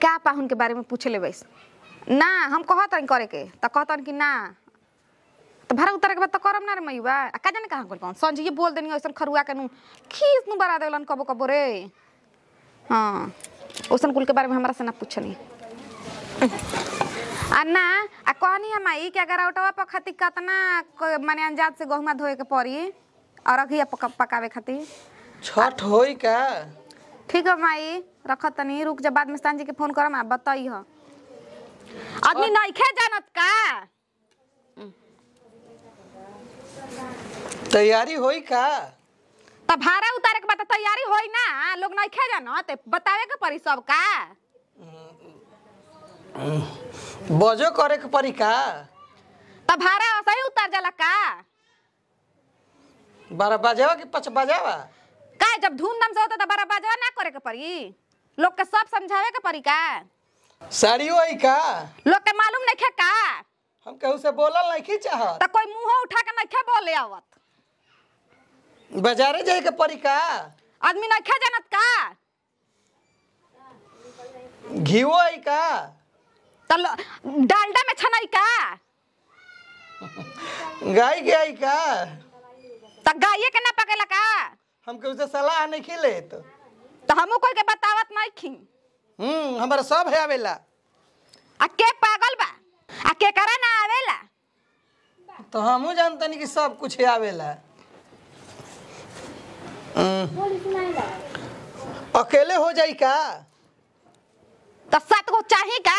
का पाहुन के बारे में पूछ ले वैस ना हम कहत हन करे के त कहतन कि ना तो भाड़ा उतारे के बाद तो करम ना रे मैया आ का जाने कहाँ कौन संजी बोल देनी ऐसन खरुआ के नु खीस नु बरा देलन कबो कबो रे हाँ ओसन कुल के बारे में हमरा से ना पूछनी आ ना आ कहनी हम आई कि अगर औटवा पर खातिर कतना क- माने अंजाद से गहुमा धोए के पड़ी और रखिया पका, पकावे खातिर छठ होई का ठीक है माई रखत तनी रुक जा बाद में सांझी के फोन करम आ बताई ह आदमी नइखे जानत का तैयारी होई का त भाड़ा उतारे के बाद त तैयारी होई ना लोग नइखे जानत बतावे के पड़ी सब का बजो करे के पड़ी का त भाड़ा सही उतार जाला का बारह बजावा कि पच बजावा का जब धूमधाम से होता त बड़ा बाजवा ना करे के पड़ी लोग के सब समझावे के पड़ी का साड़ी होई का लोग के मालूम नइखे का हम केहू से बोलल नहीं चाहत त कोई मुंह उठा के नइखे बोले आवत बाजारे जाए के पड़ी का आदमी नइखे जानत का घीओ आई का त लो- डालडा में छनई का गाय के आई का त गाये के ना पकेला का हम केहू से सलाह नहीं खिले तो त हमू कोई के बतावत नहीं खी हम्म हमारा सब है आवेला आ के पागल बा आ के करा ना आवेला तो हमहू जानते नहीं कि सब कुछ है आवेला हम्म। अकेले हो जाई का त सात गो चाही का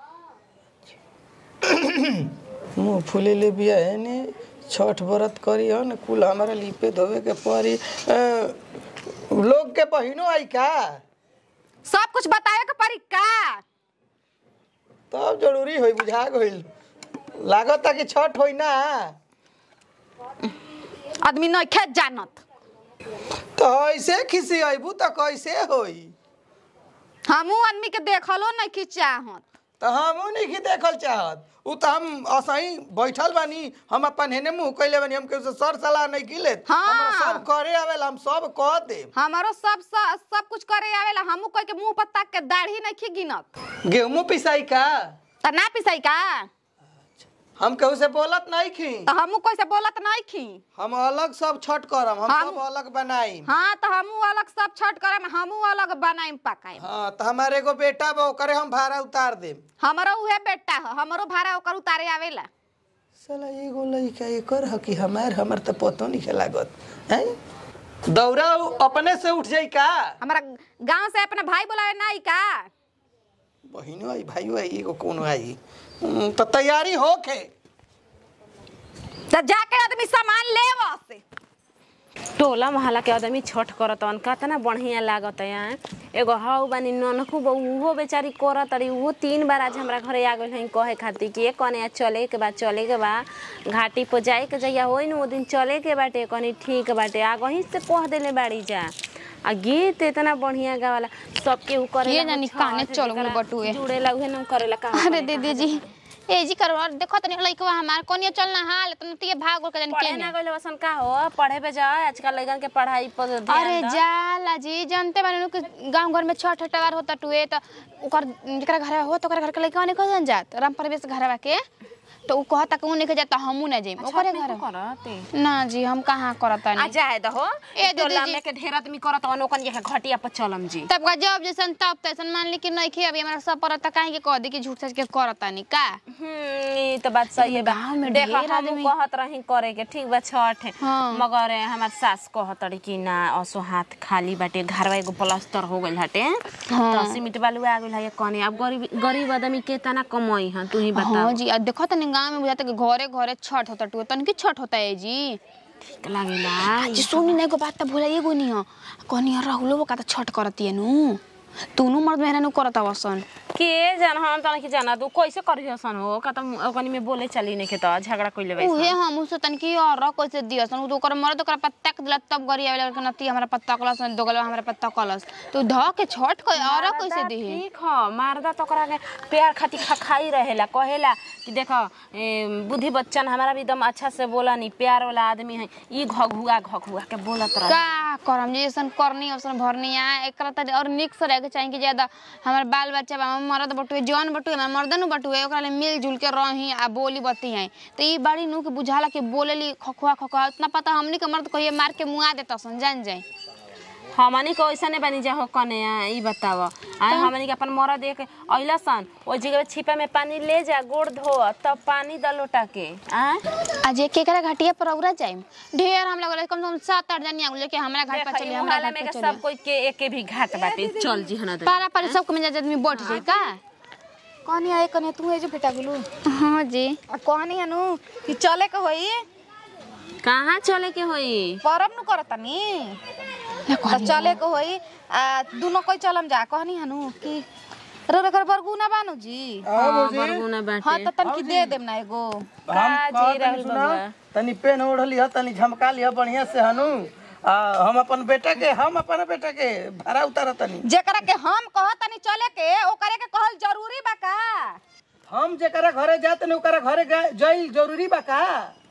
मुँह फूले ले बिया है ने छठ व्रत करी हो न कुल हमारा लिपे धोवे के पड़ी अ, लोग के बहिनो आई का सब कुछ बतावे के पड़ी का तब जरूरी होई बुझा गइल लागत कि छठ होई ना आदमी नइखे जानत तो ऐसे खिसी अबू तो कैसे होई हमू आदमी के देखलो नहीं चाहत तो हमहू नहीं की देखल चाहत उ तो हम असही बैठल बानी हम अपन हेने मुंह कैले बानी हम केहू से सर सलाह नहीं किले हाँ। हमरा सब करे आवेला हम सब कह देब हमारो सब सब, सब कुछ करे आवेला हमू कोई के मुंह पर ताक के दाढ़ी नहीं गिनत गेहूं पिसाई का त ना पिसाई का हम केहू से बोलत नहीं खी त हमू कोई से बोलत नहीं खी हम अलग सब छठ करम हम हम- सब अलग बनाई हाँ त हमू अलग सब छठ करम हमू अलग बनाइम पकाइम हाँ तो हमारे एगो बेटा बा ओकरे हम भाड़ा उतार देम हमरो उहे बेटा ह हमरो भाड़ा ओकर उतारे आवेला साला एगो लइका एकर ह कि हमार हमर तो पतो नहीं लागत हैं दौरा उ अपने से उठ जाई का हमारा गांव से अपना भाई बुलावे नहीं का बहिनो आई भाइयो आई एगो कोनो आई हम्म, तो तैयारी होके त जाके आदमी सामान ले से टोला मोहल्ला के आदमी छठ करत हन कितना बढ़िया लागत है एगो हाउ बानी ननकू बहू उहो बेचारी करत रही उहो तीन बार आज हमरा घरे आ गइल हन कहे खातिर कि ए कने चले के बा चले के बा घाटी पर जाए के जइया होई न ओ दिन चले के बाटे कनी ठीक बाटे आ गही से कह देले बाड़ी जा आ गीत इतना बढ़िया गावाला सबके उ करे ये जानी काने चल गइल बटुए। जुड़ेला उहे न करेला का अरे दीदी जी ए जी करो और देखो तनी लइकवा हमार कोनिया चलना हाल तन तिए भाग गोल के जानी पढ़े के ना गइल वसन का हो पढ़े पे जा आजकल लइकन के पढ़ाई पर ध्यान अरे द। जाला जी जानते बानी नु कि गांव घर में छठ हटवार होता टुए त ओकर जेकरा घर हो तो ओकरा घर के लइकवा ने कहन जात राम परवेश घरवा के तो उ कहता कि उ नहीं जात त हमू ना जाइम ओकरे घर करते ना जी हम कहाँ करतानी आ जाए दहो ए दीदी टोला जी। में के ढेर आदमी करत हन ओकन ये घटिया पर चलम जी तब का जब जैसन तब तैसन मान ली कि नहीं खे अभी हमारा सब परत काहे के कह दी कि झूठ सच के करतानी का हम्म ई तो बात सही है बा गाँव में देखो ढेर हम आदमी- कहत रही करे के ठीक बा छठ हाँ। मगर हमार सास कहत रही कि ना असो हाथ खाली बाटे घरवा एगो प्लास्टर हो गइल हटे हाँ। तो सीमेंट बालू आ गइल है कने अब गरीब गरीब आदमी के तना कमाई हन तू ही बता हाँ जी आ देखो तनी गांव में बुझाता कि घरे घरे छठ होता टुए तन की छठ होता है जी ठीक लागेला जी सुनी ना एगो बात त भुलाइए गो नहीं कनी राहुलो का त छठ करती है नु तूनु मर्द मेहरा नु करता वसन के जान हम तना की जाना तू कैसे करी हसन हो का तुम ओकनी में बोले चली नहीं के तो झगड़ा कइले बा उहे हम उसे तन की और कैसे दियसन उ तो ओकर मर्द ओकरा पत्ता के दिला तब गरी आवेला कि नती हमरा पत्ता कलस दोगलवा हमरा पत्ता कलस तो ध के छठ के और कैसे दी ठीक ह मारदा तो ओकरा के प्यार खातिर खा खाई रहेला कहेला कि देखो ए, बुद्धि बच्चन हमारा भी एकदम अच्छा से बोला नहीं प्यार वाला आदमी है ई घघुआ घघुआ के बोलत रह का करम जैसन करनी अवसन भरनी आ एकरा त और निक से रहे के चाहिए कि ज्यादा हमर बाल बच्चा बा हमर मर्द बटुए जौन बटुए ना मर्दन बटुए ओकरा ले मिल जुल के रही आ बोली बती है तो ई बड़ी नु के बुझाला कि बोलेली खखुआ खखुआ उतना पता हमनी के मर्द कहिए मार के मुआ देता सन जान जाए हमनी के ऐसा नहीं बनी जा हो कने आ, ई बताव आ हमनी के अपन मरद देख अइला सन ओ जगह छिपा में पानी ले जा गोड़ धो तब पानी द लोटा के आ आज एक एकरा घाटिया पर औरा जाए ढेर हम लोग कम से कम सात आठ जनी आगुले के हमरा घाट पर देखा, चली ई हमरा मोहल्ला घाट में पर के चली सब कोई के एके भी घाट बाटे चल जी हना दे पारा पारी सब के में आदमी बैठ जाए का कहनी आए कने तू है जो बेटा गुलू हां जी आ कहनी हनु कि चले के होई कहाँ चले के होई परब नु करतनी त चले के होई आ दुनो कोई चलम जा कहनी हनु कि रो रो कर बरगुना बानु जी हाँ, बरगुना बाटे हाँ त तनकी दे देम ना एगो हम का जी कहत रहल तनी सुना बबुआ? तनी पेन ओढ़ली ह तनी झमका लिह बढ़िया से हनु आ हम अपन बेटा के हम अपन बेटा के भाड़ा उतार तनी जेकरा के हम कहतनी चले के ओकरे के कहल जरूरी बा का हम जेकरा घरे जात नहीं ओकरा घरे गा- जाइल जरूरी बा का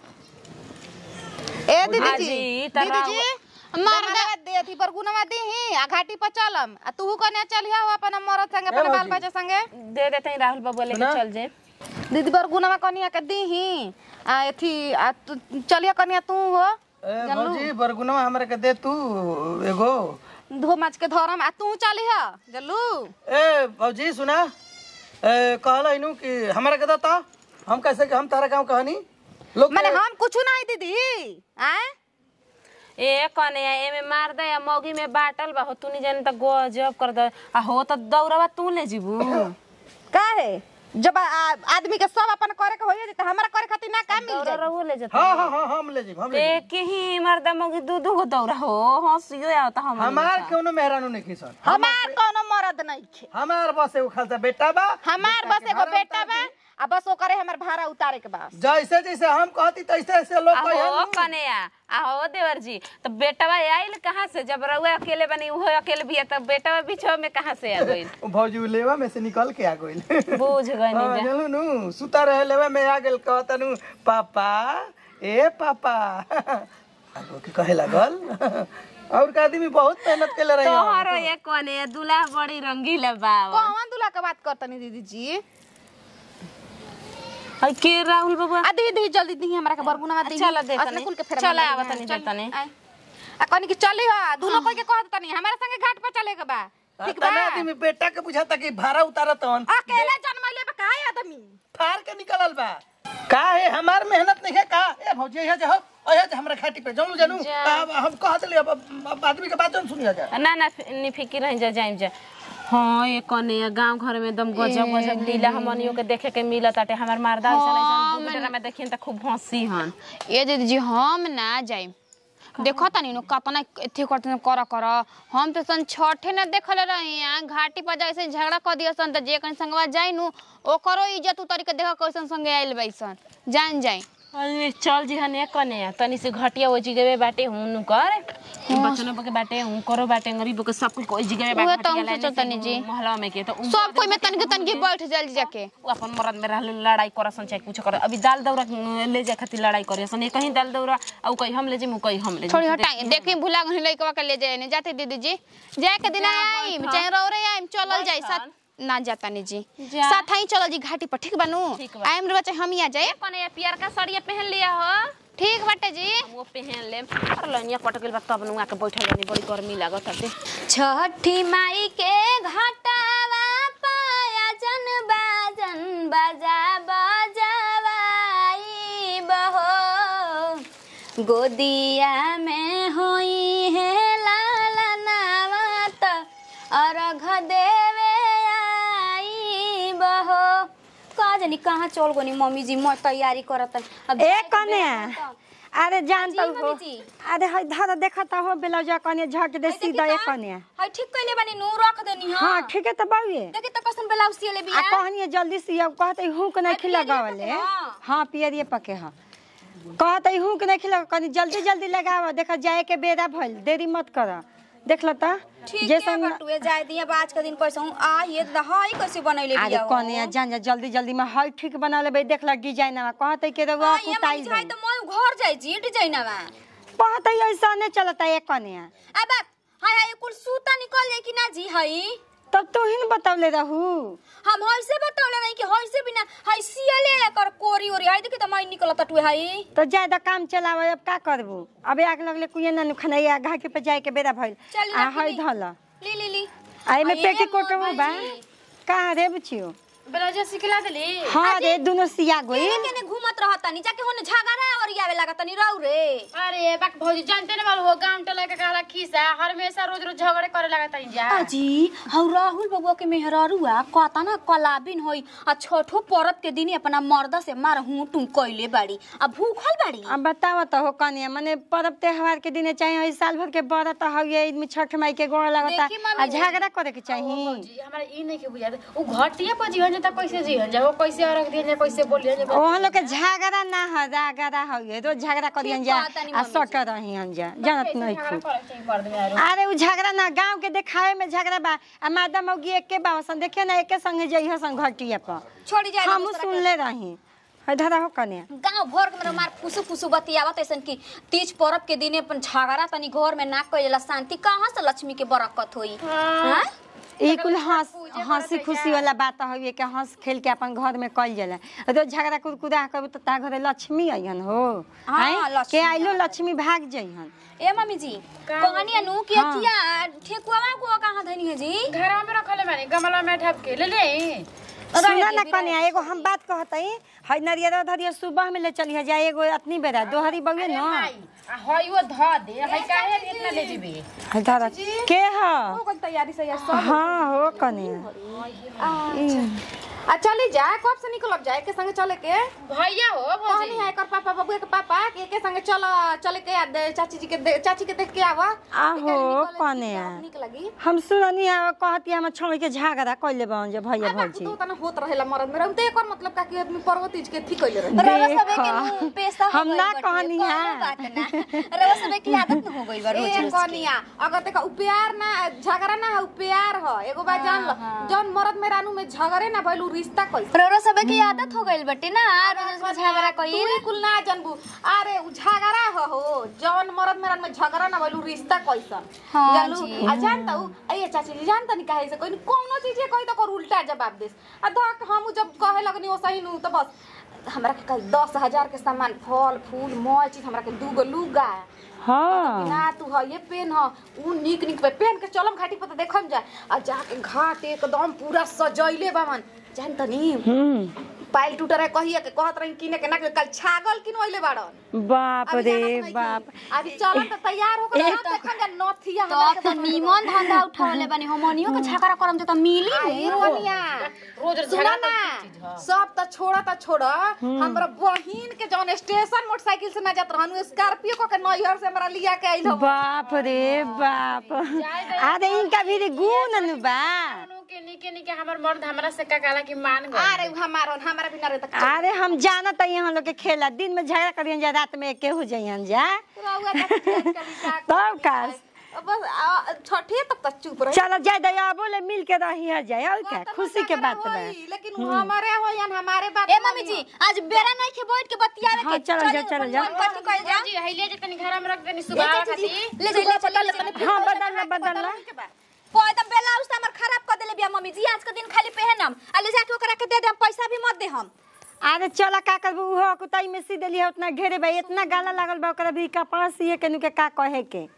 ए दीदी हाँ जी जी, त दीदी जी मरदा दे थी बरगुना दीही आ घाटी पर चलम आ तू कने चलिया हो अपन मरद संगे अपन बाल बच्चा संगे दे देते हैं राहुल बाबू लेके चल जे दीदी बरगुना कनिया के दीही आ एथी आ तू चलिया कनिया तू हो ए भौजी बरगुनवा हमरा के दे तू एगो धो माच के धरम आ तू चलिया जल्लू ए भौजी सुना ए कहला इनु कि हमरा के दता हम कैसे कि हम तारा गांव कहनी लोग माने हम कुछ नहीं दीदी आए ए कने एमे मार दे या मौगी में बाटल बा हो तू नहीं जाने त गजब कर दे आ हो त दौड़वा तू ले जीबू काहे जब आ- आदमी के सब अपन करे के होइए त हमरा करे खातिर ना काम मिल दौड़ा जाए रहो ले जता हाँ हाँ हाँ हम ले जीब हम ले एक ही मर्दा मौगी दू दू गो दौड़ा हो हंसियो आवता हम हमार कोनो मेहरानू नहीं खिसन हमार कोनो मरद नहीं खे हमार बस एगो खालसा बेटा बा हमार बेटा बस के एगो भाड़ा बेटा उतार बा दी। आ बस ओकरे हमर भाड़ा उतारे के बा जैसे जैसे हम कहती तैसे ऐसे लोग आहो कहे कने आ आहो देवर जी तो बेटवा आइल कहाँ से जब रउआ अकेले बनी उहो अकेले भी है तब बेटवा बीचो में कहाँ से आ गइल भौजी उ लेवा में से निकल के आ गइल बूझ गइनी हाँ, जा जानू नु सुता रहे लेवा में आ गेल कहता नु पापा ए पापा आगो के कहे लागल और का आदमी बहुत मेहनत केले रही तोहरो ये कने दूल्हा बड़ी रंगीला बावा कौन दूल्हा के बात करतनी दीदी जी हई के राहुल बाबा आ दी दी जल्दी दी हमरा के बरगुना दी चलो दे असले तनी। कुल के फेर चलो आवा तनी, दे तनी। आ कनी के चली हा दोनों कोई के कहत तनी हमरा संगे घाट पर चले के बा ठीक बा तना आदमी बेटा के बुझाता कि भाड़ा उतारत हन अकेले जन्मले बा काहे आदमी फार के निकलल बा का है हमार मेहनत नहीं है का ए भौजी यहाँ जाओ ओहे जे हमरा खाटी पे जानू जानू अब हम कहत ले अब अब आदमी के बात जन सुनिया जा ना ना नि फिकिर रह जा जाइम जा हाँ ये कने गांव घर में एकदम गजब गजब लीला हमनियो के देखे के मिलत आटे हमार मर्दा ऐसा ऐसा दूसरा में देखिन त खूब हंसी हन ए दीदी जी हम ना जाइम देखो तनी नु कतना एथी करते कर कर हम तो सन छठे न देखले रही यहाँ घाटी पर जैसे झगड़ा कर दिया सन त जे कहीं संगवा जाई नु ओकरो इज्जत उतारी के देखो कैसन संगे आइल बैसन जान जाई अरे चल जी हने कने तनी से घटिया ओ जगह बाटे हुनु कर बचनो के बाटे हूं करो बाटे गरीब के सब कोई जगह उहे बाटे त हम सोचत तनी जी। मोहल्ला में के तो उ सब कोई में तनके तनके बैठ जाल जाके उ अपन मरद में रहल लड़ाई करसन चाहे कुछ कर अभी दाल दौरा ले जाए खातिर लड़ाई करसन एक कहीं दाल दौरा और कहीं हम ले जे मु कहीं हम ले छोड़ी हटाई देखी भुला गनी लइकवा के ले जाए ने जाते दीदी जी जाए के दिन आई चाहे रौरे आई चलल जाई साथ ना जाता नी जी जा। साथ ही चलल जी घाटी पर ठीक बनू ठीक बा। आइम रे बच्चे हम ही आ जाए कने पियर का साड़िया पहन लिया हो ठीक बाटे जी हम वो पहन ले और लनिया कट गेल बा तब नुआ के बैठल रहनी बड़ी गर्मी लागत हते छठी माई के घाटावा पाया जन बाजन बजा बजावाई बहो गोदिया में होई है लाला नावत अर्घ देवे आई बहो का जानी कहाँ चल गोनी मम्मी जी मैं तैयारी करत अब ए कने अरे जान जी, तो मम्मी हो जी। अरे हई धर देखत हो ब्लाउज कने झट दे सीधा ए कने हाय ठीक कइले बानी नू रख देनी हां हां ठीक है तो बाबूए देखी तो कसन ब्लाउज सिले आ बिया कहनी जल्दी से अब कहते हूं के नहीं खिला गावले हाँ। हां पियरिए पके हां कहते हूं के नहीं खिला कनी जल्दी जल्दी लगाव देख जाए के बेरा भइल देरी मत कर देख लो तो ठीक है जैसन बटुए जाए दिए आज के दिन कैसे हूँ आ ये दहाई कैसे बनैले अरे बिया हो? कने जान जा जल्दी जल्दी में हई ठीक बना लेबे देख ल डिजाइन में कहते के रउआ हाँ, ये कुताई मम्मी जाए तो मैं घर जाए जी डिजाइन में कहते ऐसा नहीं चलता एक कने अब हाय हाय कुल सूता निकल जाए कि ना जी हई तब तू ही न बतौले रहू हम हइसे बतौले नहीं कि हइसे बिना हई सियले कर कोरी ओरी हई देखि त मैं निकलत टुए हई तो ज्यादा काम चलावे अब का करबू अब आग लगले कुए ना खनैया घाट पे जाए के बेरा भइल चल आ रख हई ली। धल ली ली ली आई में आ, पेटी ये कोट मोर बा भाईजी। कहाँ रे बुचियो ब्लाउज सिखला देली हाँ रे दोनों सिया गई केने केने घूमत रहत तनी जाके होने झगड़ा और आवे लागत तनी रहू रे अरे बाक भौजी जानते न वाल हो गांव टोला के कहला खीसा हमेशा रोज रोज झगड़े करे लागत है जा अजी हौ राहुल बबुआ के मेहरारुआ कहता ना कलाबिन होई आ छठो परत के दिन अपना मर्द से मार हूं टू कइले बाड़ी आ भूखल बाड़ी अब बताओ तो हो कनिया माने पर्व त्योहार के दिन चाहे हई साल भर के बरत हउए में छठ माई के गोड़ लगता देखी मम्मी आ झगड़ा करे के चाहिए भौजी हमरा ई नहीं के बुझा उ घटिया पर जीवन त कैसे जीवन जा वो कैसे रख दिया जा कैसे बोलिया जा ओहन लोग के झगड़ा ना ह रागड़ा हउए रोज झगड़ा करियन जा बात तानी आ मम्मी सट रहियन जा जानत नहीं खूब करे चाहिए मर्द में आरो अरे उ झगड़ा ना गांव के देखावे में झगड़ा बा आ मादा मौगी एके बासन देखिए ना एके संगे जइह संग घटिया पर छोड़ी जाए हम सुनले रही है धरा हो कने गांव भर के मेरा मार फुसु फुसु बतियावत ऐसन कि तीज पर्व के दिने अपन झगड़ा तनी घर में ना कइला शांति कहाँ से लक्ष्मी के बरकत होई हाँ? ई कुल हंस हंसी खुशी वाला बात हउए के हंस खेल के अपन घर में कइल जाला रोज झगड़ा कुरकुरा करबू त ता घरे लक्ष्मी अइहन हो हाँ, हैं? के लक्ष्मी आइलो लक्ष्मी भाग जइहन ए मम्मी जी कहनी अनु कि हाँ। अथिया ठेकुआ को कहाँ धनी है जी घर में रखले माने गमला में ढक के ले ले सुना ना कन्या एगो हम बात कहतई हई नरियर धरिया सुबह में ले चलिए जा एगो अतनी बेरा दोहरी बउए न हई वो ध दे हई काहे इतना ले जीबे हई धरा के ह हो गइल तैयारी से यार सब हाँ हो कन्या आ चली जा कब से निकलब जाए के संगे चले के भैया हो भौजी कहनी है कर पापा बबुआ के पापा के के संगे चल चले के आ दे- चाची जी के दे- चाची के देख के आवा आहो कन्या निक लगी हम सुननी है कहती हम छोड़ के झगड़ा कइले बन जे भैया भौजी तो तना होत रहेला मरद में रहते एकर मतलब का कि आदमी पर्वतीज के थी कइले रहे रवा सबे के देखा। मुंह पेशा हो हम गइल ना बाटे, कहनी कौनो है। बात ना रवा सबे की आदत न हो गइल बा रोज ए रोज के। कनिया अगर देखा उ प्यार ना झगड़ा ना है उ प्यार ह एगो बात जान ल जौन मरद में रानू में झगड़े ना भइल उ रिश्ता कइल रवा सबे की आदत हो गइल बाटे ना रोज रोज झगड़ा तू कइल ही कुल ना जानबू अरे उ झगड़ा ह हो जौन मरद में रानू में झगड़ा ना भइल उ रिश्ता कैसन हाँ जानलू जी। आ जानता उ ए चाची जी जानता नहीं काहे से कोई कोनो चीज कही तो कर उल्टा जवाब देस आ धक हम जब कहे लगनी ओसही नु तो बस हमरा के कल दस हजार के सामान फल फूल मॉल चीज हमरा के दूगो लुगा हाँ ना तू ह ये पेन ह उ निक निक पे पेन के चलम घाटी पर तो देखम जा आ जाके घाट एकदम पूरा सजैले बामन जान तनी हम्म पाइल टूट रहे कहिए के कहत रही किने के ना के कल छागल किनवैले बाड़न बाप अभी रे जानत नहीं बाप कि अभी चलम तो तैयार होकर एक ना देखम जा नथिया तो हमरा अब तो नीमन धंधा उठावले बानी हमनियो के झगड़ा करम त मिली आई रोनिया रोज रोज सुना झगड़ा ना सब त छोड़ा त छोड़ा हमरा बहिन के जौन स्टेशन मोटरसाइकिल से ना जात रहनु स्कॉर्पियो को के नैहर से हमरा लिया के आइल हो बाप रे बाप अरे इनका भी रे गुण न बा के निके निके हमर मर्द हमरा से का कहला कि मान गए अरे उ हमारो हमारा बिना रे तक अरे हम जानत है यहाँ लोग के खेला दिन में झगड़ा करियन जा रात में एके हो जाइयन जा रहुआ तक कभी तब का बस आ, छठे तक तक चुप रहे चलो जाए दया बोले मिल के रही जाए और क्या खुशी के बात बा लेकिन उ हमारे होयन हमारे बात ए मम्मी जी आज बेरा नहीं के बैठ के बतियावे हाँ, के चलो जा, चलो जा। मन कथी कइल जा जी हई ले जतनी घर में रख देनी सुबह खाती ले जा ले चल ले हाँ बदल ला बदल ला एकदम ब्लाउज त हमर खराब कर देले बिया मम्मी जी आज के दिन खाली पहनम आ ले जाके ओकरा के दे दे हम पैसा भी मत दे हम अरे चला का करबू उहो कुताई में सी देली है उतना घेरे बा इतना गाला लागल बा ओकरा भी कपास ये के नु के का कहे के